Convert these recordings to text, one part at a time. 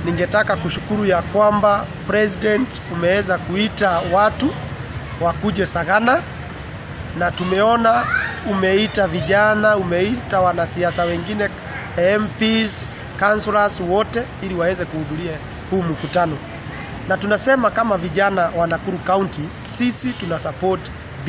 ningetaka kushukuru ya kwamba president umeweza kuita watu wakuje Sagana, na tumeona umeita vijana, umeita wanasiasa wengine, MPs, councillors wote ili waweze kuhudhuria huu mkutano, na tunasema kama vijana wa Nakuru County, sisi tuna support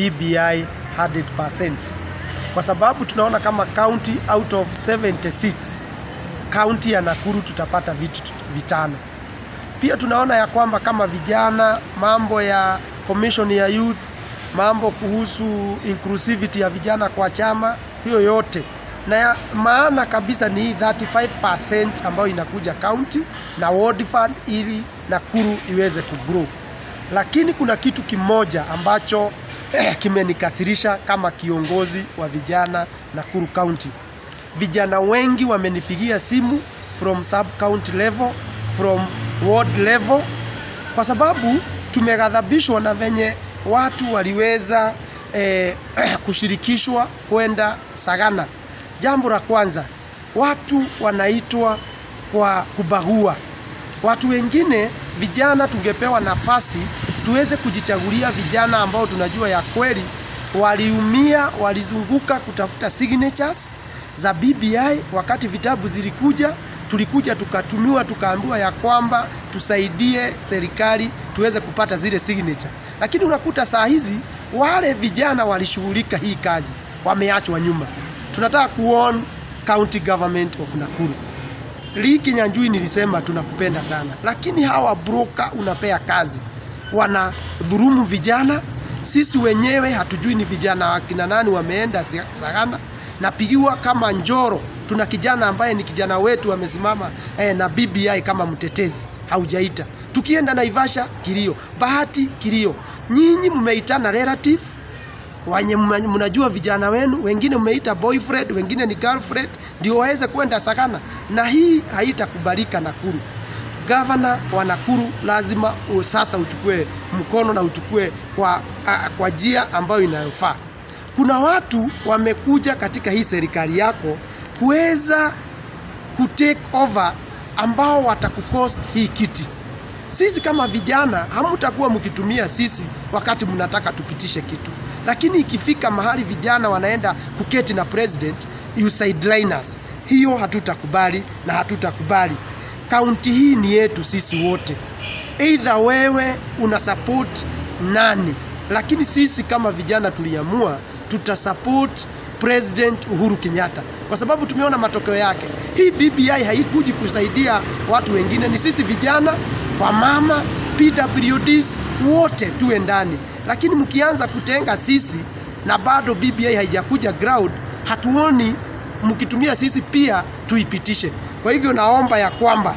BBI 100% kwa sababu tunaona kama county out of 70 seats kaunti ya Nakuru tutapata viti vitano. Pia tunaona ya kwamba kama vijana, mambo ya commission ya youth, mambo kuhusu inclusivity ya vijana kwa chama, hiyo yote na ya maana kabisa ni hii 35% ambayo inakuja county na ward fund ili Nakuru iweze kugrow. Lakini kuna kitu kimoja ambacho eh, kimenikasirisha kama kiongozi wa vijana Nakuru County vijana wengi wamenipigia simu from sub county level, from ward level, kwa sababu tumeghadhabishwa na venye watu waliweza eh, kushirikishwa kwenda Sagana. Jambo la kwanza, watu wanaitwa kwa kubagua. Watu wengine vijana tungepewa nafasi tuweze kujichagulia vijana ambao tunajua ya kweli waliumia, walizunguka kutafuta signatures za BBI wakati vitabu zilikuja, tulikuja tukatumiwa, tukaambiwa ya kwamba tusaidie serikali tuweze kupata zile signature, lakini unakuta saa hizi wale vijana walishughulika hii kazi wameachwa nyuma. Tunataka kuon county government of Nakuru. Lee Kinyanjui nilisema tunakupenda sana, lakini hawa broker unapea kazi wana dhurumu vijana. Sisi wenyewe hatujui ni vijana wakina nani wameenda Sagana napigiwa kama Njoro, tuna kijana ambaye ni kijana wetu amesimama eh, na BBI kama mtetezi, haujaita. Tukienda Naivasha kilio, Bahati kilio. Nyinyi mmeitana relative wenye mnajua vijana wenu, wengine mmeita boyfriend, wengine ni girlfriend, ndio waweze kwenda Sagana, na hii haitakubalika Nakuru. Gavana wa Nakuru lazima sasa uchukue mkono na uchukue kwa, kwa njia ambayo inayofaa kuna watu wamekuja katika hii serikali yako kuweza kutake over ambao watakucost hii kiti. Sisi kama vijana hamutakuwa mkitumia sisi wakati mnataka tupitishe kitu, lakini ikifika mahali vijana wanaenda kuketi na president, you sideline us. Hiyo hatutakubali na hatutakubali. Kaunti hii ni yetu sisi wote, either wewe una support nani, lakini sisi kama vijana tuliamua tutasupport President Uhuru Kenyatta kwa sababu tumeona matokeo yake. Hii BBI haikuji kusaidia watu wengine, ni sisi vijana, wamama, PWDs wote tuwe ndani, lakini mkianza kutenga sisi na bado BBI haijakuja ground, hatuoni mkitumia sisi pia tuipitishe. Kwa hivyo naomba ya kwamba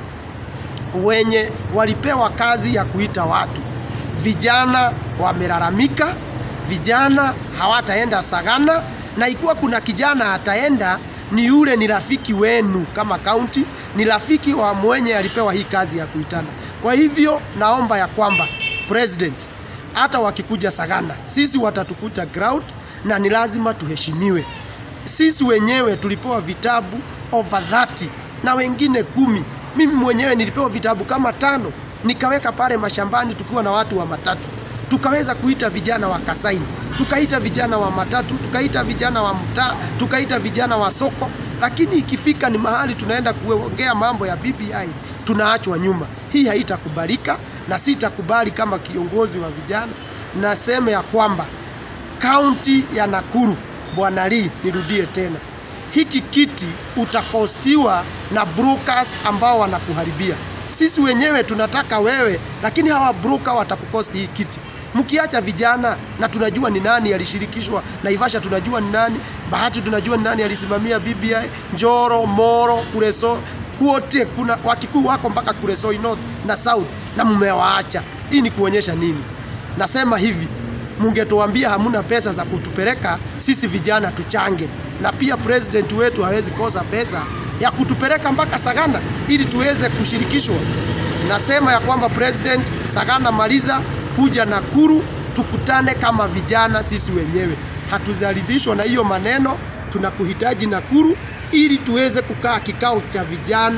wenye walipewa kazi ya kuita watu, vijana wamelalamika vijana hawataenda Sagana, na ikiwa kuna kijana ataenda ni yule ni rafiki wenu kama kaunti, ni rafiki wa mwenye alipewa hii kazi ya kuitana. Kwa hivyo naomba ya kwamba president, hata wakikuja Sagana, sisi watatukuta ground na ni lazima tuheshimiwe. Sisi wenyewe tulipewa vitabu over 30 na wengine kumi. Mimi mwenyewe nilipewa vitabu kama tano nikaweka pale mashambani tukiwa na watu wa matatu tukaweza kuita vijana wa Kasaini, tukaita vijana wa matatu, tukaita vijana wa mtaa, tukaita vijana wa soko, lakini ikifika ni mahali tunaenda kuongea mambo ya BBI tunaachwa nyuma. Hii haitakubalika na sitakubali kama kiongozi wa vijana. Nasema ya kwamba kaunti ya Nakuru, Bwana Lee, nirudie tena, hiki kiti utakostiwa na brokers ambao wanakuharibia. Sisi wenyewe tunataka wewe, lakini hawa broker watakukosti hii kiti mkiacha vijana na tunajua ni nani alishirikishwa Naivasha, tunajua ni nani Bahati, tunajua ni nani alisimamia BBI, Njoro, Moro, Kureso, kuote kuna Wakikuyu wako mpaka Kuresoi North na South na mmewaacha. Hii ni kuonyesha nini? Nasema hivi, mungetuambia hamuna pesa za kutupeleka sisi vijana tuchange, na pia president wetu hawezi kosa pesa ya kutupeleka mpaka Sagana ili tuweze kushirikishwa. Nasema ya kwamba president, Sagana maliza kuja Nakuru tukutane kama vijana sisi wenyewe. Hatudhalidhishwa na hiyo maneno, tunakuhitaji Nakuru ili tuweze kukaa kikao cha vijana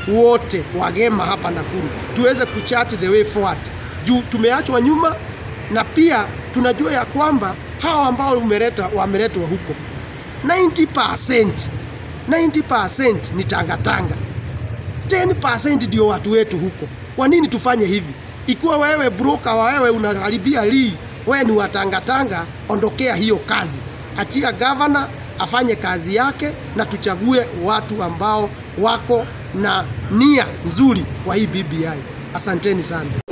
wote wagema hapa Nakuru tuweze kuchat the way forward, juu tumeachwa nyuma, na pia tunajua ya kwamba hawa ambao umeleta wameletwa huko 90% 90% ni tangatanga 10% ndio watu wetu huko. Kwa nini tufanye hivi? Ikiwa wewe broker wa wewe unaharibia lii, wewe ni watangatanga, ondokea hiyo kazi, achia gavana afanye kazi yake, na tuchague watu ambao wako na nia nzuri kwa hii BBI. Asanteni sana.